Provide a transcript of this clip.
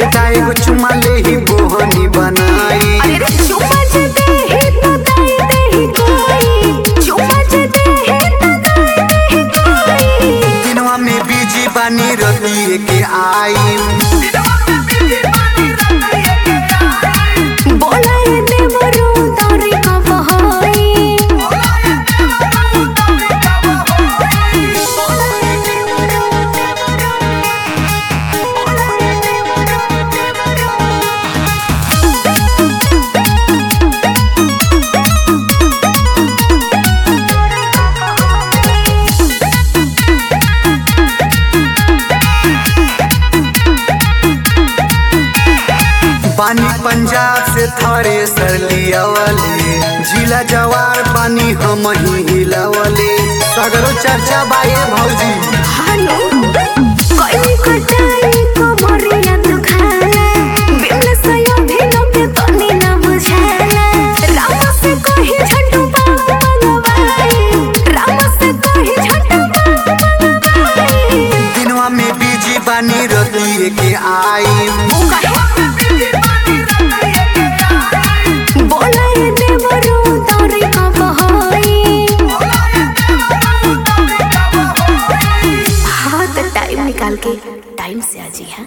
देता एगो चुमा ले ही बोहनी बनाई अरे रे चुम्मा जे दे ही तो दई दे ही कोई चुम्मा जे दे ही तो दई दे ही कोई दिनवा में बीजी बानी रतिए के आई बोला ये देवरो तोरी कब होई बानी पंजाब से थरे सर लियावले जिला जवार बानी हम ही हिलावले सगरो चर्चा बाए भौजी हेलो कोई कटाई को मोरिया तो खाला बिन सयो भी लोके तनी ना बुझाला राम से कही झटू मंगवाई राम से कही झटू मंगवाई दिनवा में बीजी बानी रतिए के आई ओ कहे